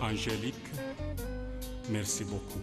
Angélique, merci beaucoup.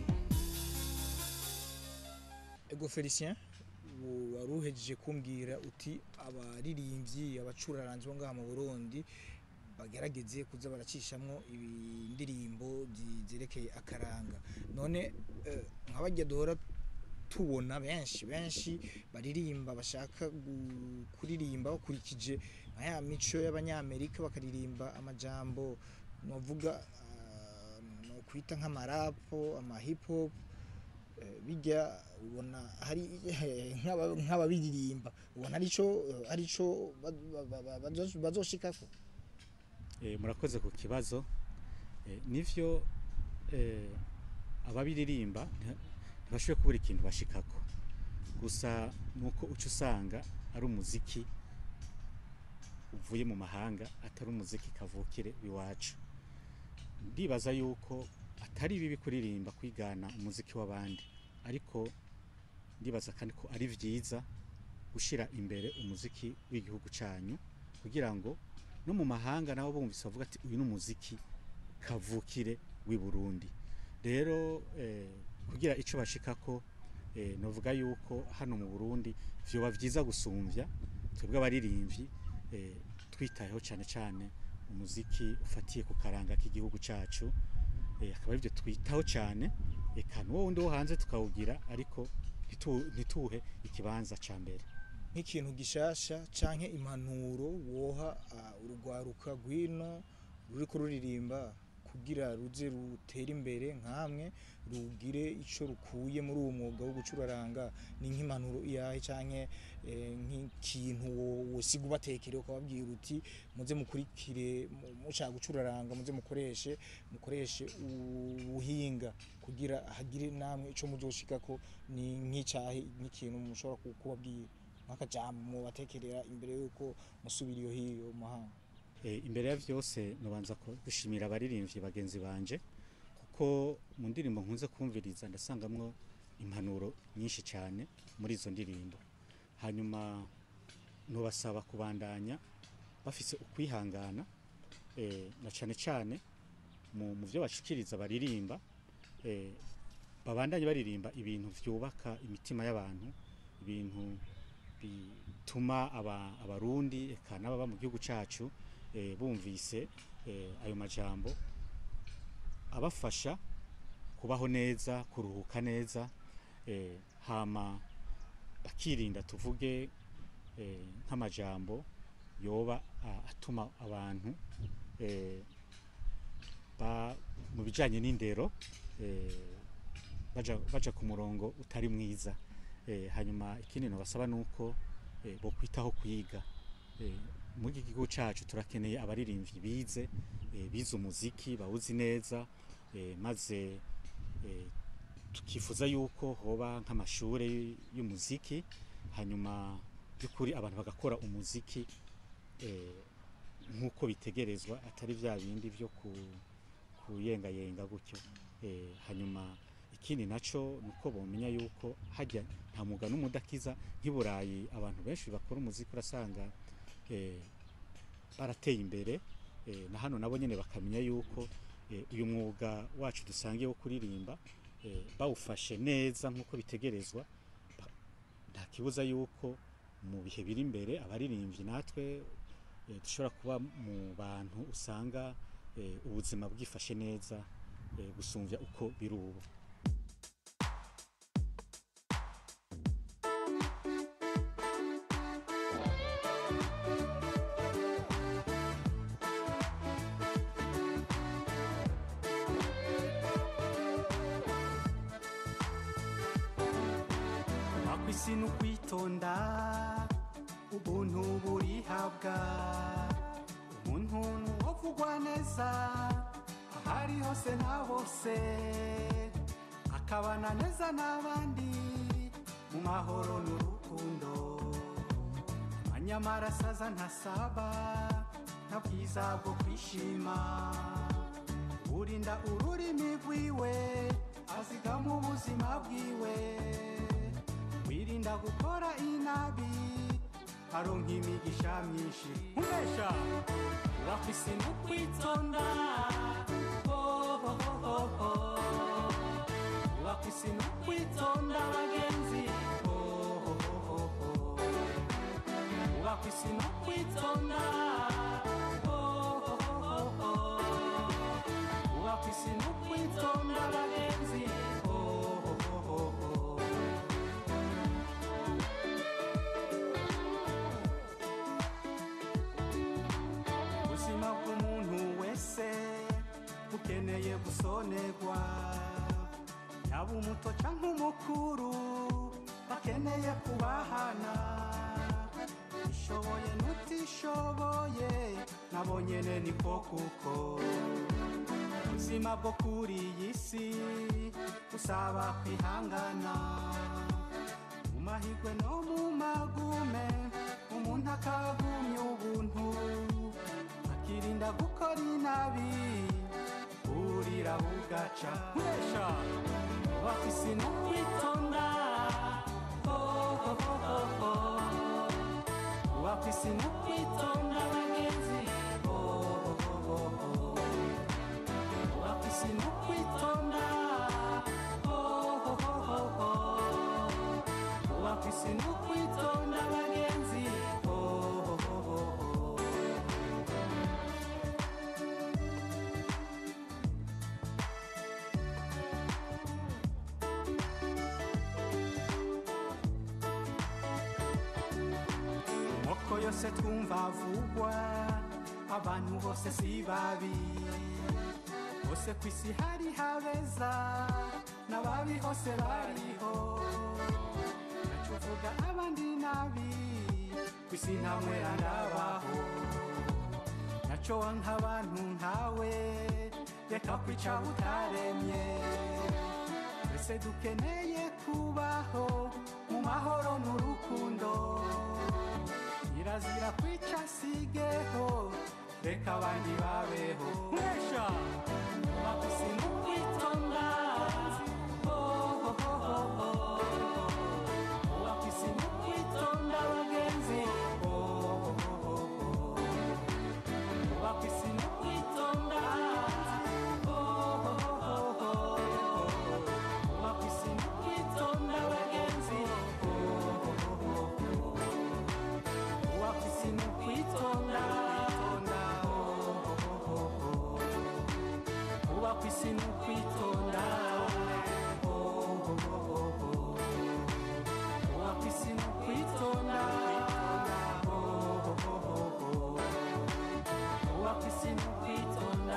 ego felicien u- wari uhejeje kumbwira uti abaririmbyi abacuraranzi bo ngaha mu burundi bagerageze kuza baracishamwo indirimbo zi- zerekeye akaranga none eh, nk'abajya duhora tubona benshi benshi baririmba bashaka gu- kuririmba bakurikije nka ya mico y'abanyamerika bakaririmba amajambo novuga ah, no kwita nk'amarapo ama hip hop eh, bijya ubona hari nk'aba- nk'ababiririmba ubona arico eh, arico ba- ba- ba- ba- bazo- bazoshikako Eh, murakoze ku kibazo Eh, nivyo eh, ababiririmba nti- ntibashoboye kubura ikintu bashikako gusa nuko uca usanga ari umuziki uvuye mu mahanga atari umuziki kavukire iwacu ndibaza yuko atari bibi kuririmba kwigana umuziki w'abandi ariko ndibaza kandi ko ari vyiza gushira imbere umuziki w'igihugu canyu kugira ngo no mu mahanga nabo bumvise bavuga ati uyu ni umuziki kavukire w'i Burundi rero eh, kugira ico bashikako eh, novuga yuko hano mu Burundi vyoba vyiza gusumvya twebwe abaririmbyi eh, twitayeho cyane cyane umuziki ufatiye ku karanga k'igihugu cacu eh, akaba arivyo twitaho cyane eka n'uwo wundi wo hanze tukawugira ariko ntitu- ntituhe ikibanza ca mbere nk'ikintu gishasha canke impanuro woha ah, urugwaruka rwino ruriko ruririmba kugira ruze rutere imbere nkamwe rugire ico rukuye muri uwo mwuga wo gucuraranga ni nk'impanuro iyahe canke eh, nk'ikintu wo- wosiga ubatekere ukababwira uti muze mukurikire mu- mushaka gucuraranga muze mukoreshe mukoreshe ubuhinga kugira hagire namwe ico muzoshikako ni nk'icahe nk'ikintu mushobora ku- kubabwira nk'akajambo mubatekerera imbere yuko musubira iyo hiyo mu mahanga Eh, imbere ya vyose nobanza ko gushimira abaririmbyi bagenzi banje kuko mu ndirimbo nkunze kumviriza ndasangamwo impanuro nyinshi cyane muri izo ndirimbo hanyuma nubasaba kubandanya bafise ukwihangana eh, na cyane cyane mu, mu byo bashikiriza baririmba eh, babandanye baririmba ibintu vyubaka imitima y'abantu ibintu bituma aba, abarundi eka n'ababa mu gihugu cacu eh, bumvise eh, ayo majambo abafasha kubaho neza kuruhuka neza eh, hama bakirinda tuvuge eh, nk'amajambo yoba a- atuma abantu eh, ba, mu bijanye n'indero eh, baja, baja ku murongo utari mwiza eh, hanyuma ikindi nobasaba nuko eh, bokwitaho kwiga eh, muri iki gihugu cacu turakeneye abaririmbyi bize eh, bize umuziki bawuzi neza eh, maze eh, tukifuza yuko hoba nk'amashure y'umuziki hanyuma by'ukuri abantu bagakora umuziki eh, nk'uko bitegerezwa atari vya bindi vyo ku kuyengayenga gutyo eh, hanyuma ikindi naco nuko bomenya yuko hajya nta muga n'umudakiza nk'iburayi abantu benshi bakora umuziki urasanga eh, barateye imbere eh, na hano nabo nyene bakamenya yuko eh, uyu mwuga wacu dusangiye wo kuririmba eh, bawufashe neza nk'uko bitegerezwa ba- nta kibuza yuko mu bihe biri imbere abaririmbyi natwe eh, dushobora kuba mu bantu usanga eh, ubuzima bwifashe neza eh, gusumvya uko biri ubu akwisi ni ukwitonda ubuntu burihabwa umuntu wovugwa neza ahari hose na hose akabana neza n'abandi mu mahoro n'urukundo amanyamara asaza ntasaba nta bwiza bwo kwishima urinda ururimi rwiwe azigama ubuzima bwiwe wirinda gukora inabi aronka imigisha myinshi umbesha urafise no kwitonda oh, kubaka isi no kwitonda Oh, oh, oh, oh. kubaka isi no kwitonda bagenzi Oh, oh, oh, oh. ubuzima bw'umuntu wese bukeneye gusonerwa yaba umuto cyangwa umukuru bakeneye kubahana ishoboye n'utishoboye nabo nyene niko kuko ubuzima bwo kuri iyi si busaba kwihangana mu mahirwe no mu magume umuntu akagumya ubuntu akirinda gukora inabi burira bugaca nkwesha bafise no kwitonda Oh, oh, oh, oh, oh. bafise no kwitonda bagenzi Oh, oh, oh, oh, oh. bafise no kwitonda Oh, oh, oh, oh, oh. bafise no kwitonda bagenzi Oh, oh, oh, oh, oh. moko yose twumva avugwa abantu bose si babi bose ku isi hari habeza n'ababi hose bariho naco uvuga abandi nabi ku isi nta mwera ndabaho naco wanka abantu nkawe reka kwica utaremye twese dukeneye kubaho mu mahoro n'urukundo kirazira kwica sigeho reka abandi babeho mwesha bafise mu kwitonda Oh, oh, oh, oh, oh. bafise mu kwitonda bagenzi Oh, oh, oh, oh, oh. bafise mu kwitonda Oh, oh, oh, oh, oh. bafise mu kwitonda bagenzi Oh, oh, oh, oh, oh. wafisi mu kwitonda wafisi mu kwitonda wafisi mu kwitonda wafisi mu kwitonda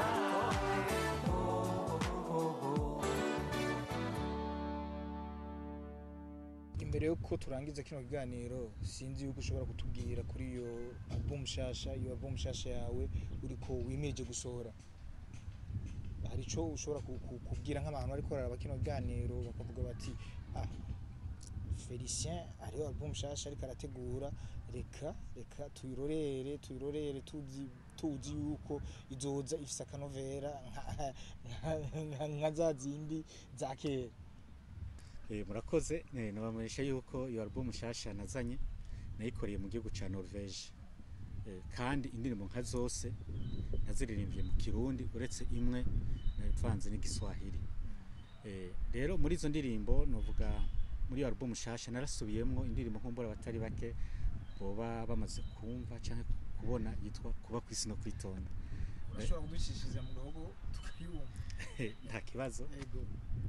imbere yuko turangiza kino kiganiro sinzi yuko ushobora kutubwira kuri iyo album nshasha iyo album nshasha yawe uriko wimirije gusohora hari ico ushobora ku- ku- kubwira nk'abantu bariko bararaba kino kiganiro bakavuga bati ah Felicien hariho album nshasha ariko arategura reka reka tuyirorere tuyirorere tuzi tuzi yuko izoza ifise akanovera nka- nka- nka- nka za zindi za kera Eh, murakoze eh, nabamenyesha yuko iyo album nshasha nazanye nayikoreye mu gihugu ca Norvege eh, kandi indirimbo nka zose naziririmbye mu kirundi uretse imwe navanze n'igiswahili eh, rero muri izo ndirimbo novuga muri iyo album nshasha narasubiyemwo indirimbo nkumbura abatari bake boba bamaze kumva canke kubona yitwa kuba kwisi no kwitonda urashobora kuducishiriza mu gahogo tukayumva nta kibazo ego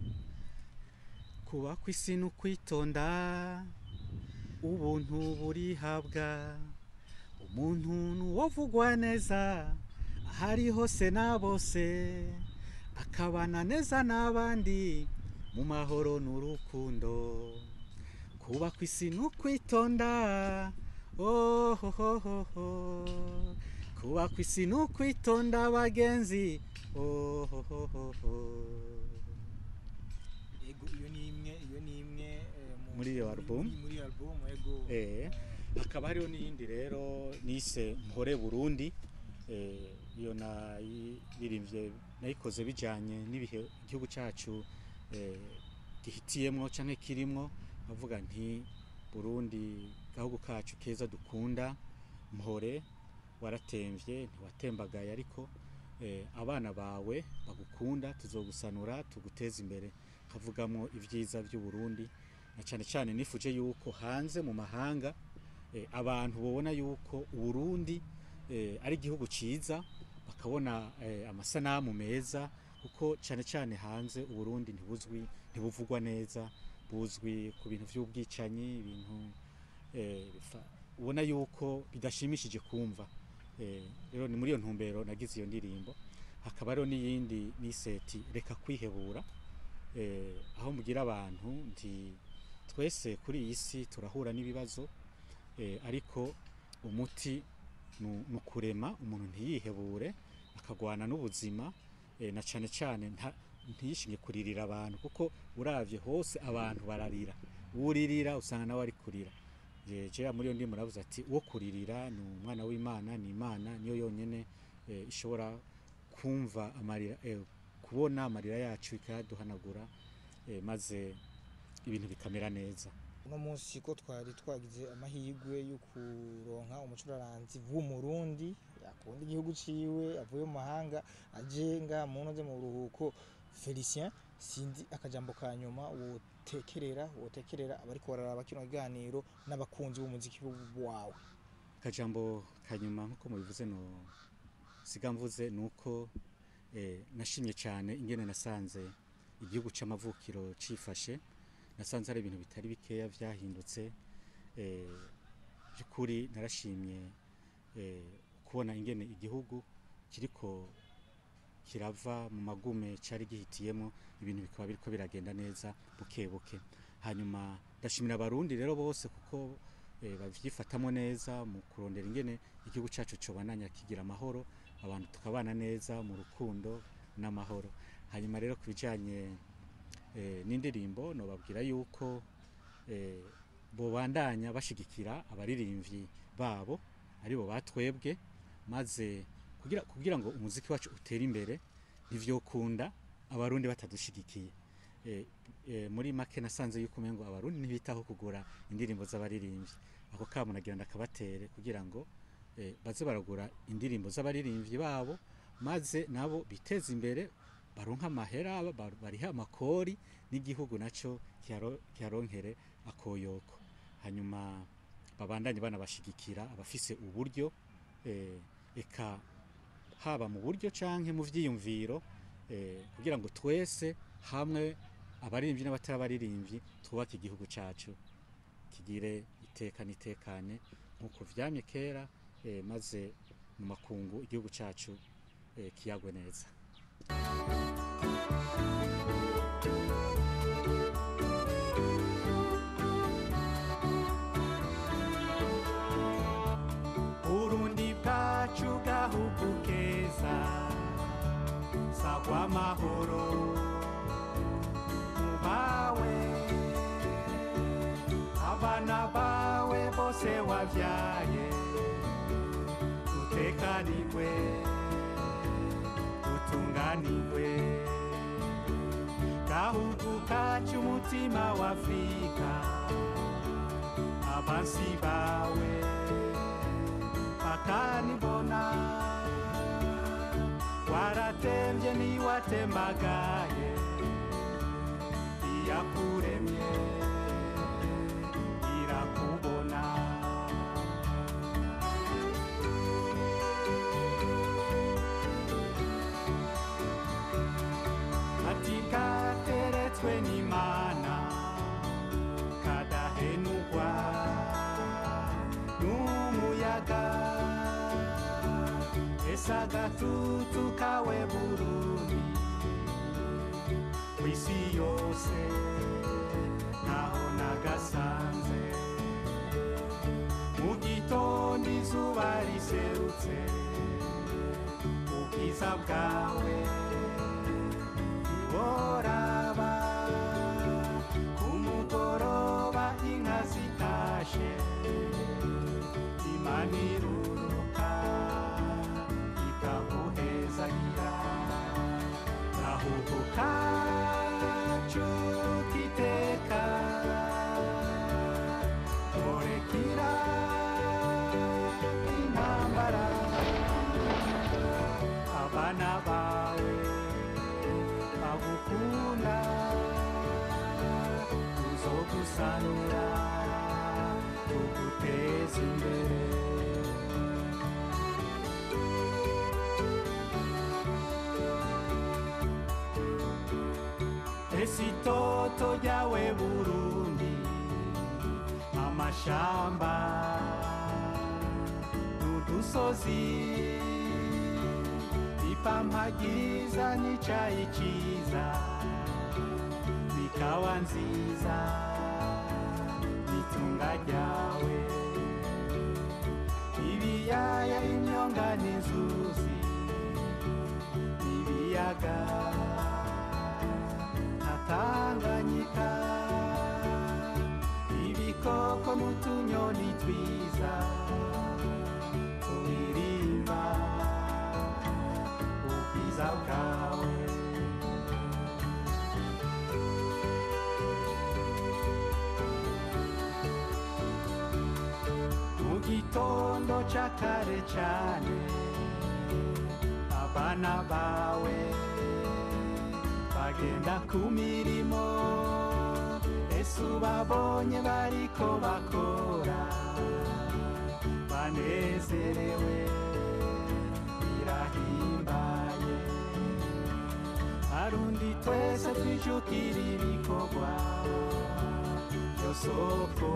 kuba ku isi ni ukwitonda ubuntu burihabwa umuntu nuwovugwa neza ahari hose na bose akabana neza n'abandi mu mahoro n'urukundo kuba ku isi ni ukwitonda ohohohoho kuba ku isi ni ukwitonda bagenzi ohohohoho ego iyo ni imwe iyo ni imwe eh, mu- Muri iyo album? muri- muri iyo album ego Eh, hakaba hariho n'iyindi rero nise mpore burundi eh, iyo nayiririmbye nayikoze bijanye n'ibihe igihugu cacu eh, gihitiyemwo canke kirimwo avuga nti burundi gahugu kacu keza dukunda mpore waratemvye ntiwatembagaye ariko eh, abana bawe bagukunda tuzogusanura tuguteza imbere kavugamwo ivyiza vy'uburundi na cane cane nifuje yuko hanze mu mahanga eh, abantu babona yuko uburundi eh, ari igihugu ciza bakabona eh, amasanamu meza kuko cyane cyane hanze uburundi ntibuzwi ntibuvugwa neza buzwi ku bintu by'ubwicanyi ibintu eh, bifa- ubona yuko bidashimishije kumva Eh, rero ni muri iyo ntumbero nagize iyo ndirimbo hakaba hariho n'iyindi n'iseti reka kwihebura eh, aho mbwira abantu nti twese kuri iyi si turahura n'ibibazo eh, ariko umuti nu- ni ukurema umuntu ntiyihebure akagwana n'ubuzima eh, na cyane cyane nta- ntiyishinge kuririra abantu kuko uravye hose abantu bararira uwuririra usanga nawe ari kurira Je- jewe muri iyo ndimo muravuze ati uwo kuririra ni umwana w'imana ni imana niyo yonyene eh, ishobora kumva amarira eh, kubona amarira yacu ikayaduhanagura eh, maze ibintu bikamera neza uno munsi ko twari twagize amahirwe yo kuronka umucuraranzi w'umurundi akunda igihugu ciwe avuye mu mahanga aje nga mu ntuze mu buruhuko Felicien sinzi akajambo ka nyuma wotekerera wotekerera abariko bararaba kino kiganiro n'abakunzi b'umuziki wawe akajambo kanyuma nk'uko mubivuze no siga mvuze ni uko eh, nashimye cyane ingene nasanze igihugu c'amavukiro cifashe nasanze hari ibintu bitari bikeya vyahindutse eh, by'ukuri narashimye eh, kubona ingene igihugu kiriko kirava mu magume cari gihitiyemo ibintu bikaba biriko biragenda neza buke buke hanyuma ndashimira abarundi rero bose kuko eh, bavyifatamo neza mu kurondera ingene igihugu cacu cobananya kigira amahoro abantu tukabana neza mu rukundo n'amahoro hanyuma rero ku bijanye eh, n'indirimbo nobabwira yuko eh, bobandanya bashigikira abaririmvyi babo aribo batwebwe maze kugira, kugira ngo umuziki wacu utere imbere ntivyokunda abarundi batadushigikiye eh, eh, muri make nasanze yuko umengo abarundi ntibitaho kugura indirimbo z'abaririmbyi ako kamo nagira ndakabatere kugira ngo eh, baze baragura indirimbo z'abaririmbyi babo maze nabo biteze imbere baronka amahera ba- bariha amakori n'igihugu naco kiharo- kiharonkere akoyoko hanyuma babandanye banabashigikira abafise uburyo eh, eka haba mu buryo canke mu vyiyumviro eh, kugira ngo twese hamwe abaririmbyi n'abatari abaririmbyi twubake igihugu cacu kigire iteka n'itekane nk'uko vyamye kera eh, maze mu makungu igihugu cacu eh, kiyagwe neza urundi bwacu gahugu keza sagwa amahoro mubawe abana bawe bose wavyaye dutekanirwe dutunganirwe gahugu kacu umutima wa afurika abansi bawe bakanibona waratemvye niwatemagaye iyakuremye irakubona ati kateretswe n'imana kadahenugwa n'umuyaga ese agatutu kawe burundi kw'isi yose ntaho nagasanze mu gitondo izuba riserutse ubwiza bwawe ntiworaba ku mugoroba inka zitashe imana iruruka ikaguhezagira gahugu kacu kiteka torekira intambara abana bawe bagukunda uzogusanura tuguteza imbere ese itoto ryawe burundi amashamba n'udusozi ipampa ryiza n'icayi ciza zikawa nziza n'itunga ryawe ibiyaya imyonga n'inzuzi ibiyaga natanganyika ibikoko n'utunyoni twiza turirimba ubwiza bwawe mu gitondo c'akare cane abana bawe bagenda ku mirimo ese ubabonye bariko bakora banezerewe birahimbaye harundi twese twijukira ibikorwa byo soko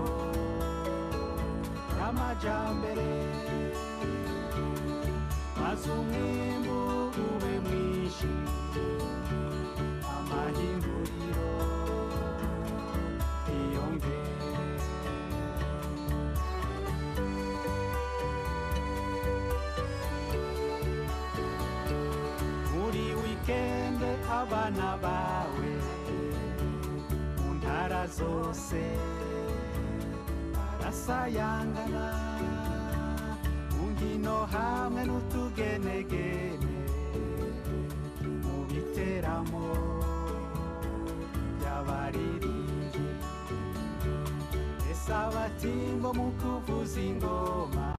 y'amajambere maze umwimbu ube mwinshi amahinguriro yiyongere muri wikende abana bawe mu ntara zose barasayangana mu nkino hamwe n'utugenegene mu biteramo by'abaririmbyi ese abatimbo mu kuvuza ingoma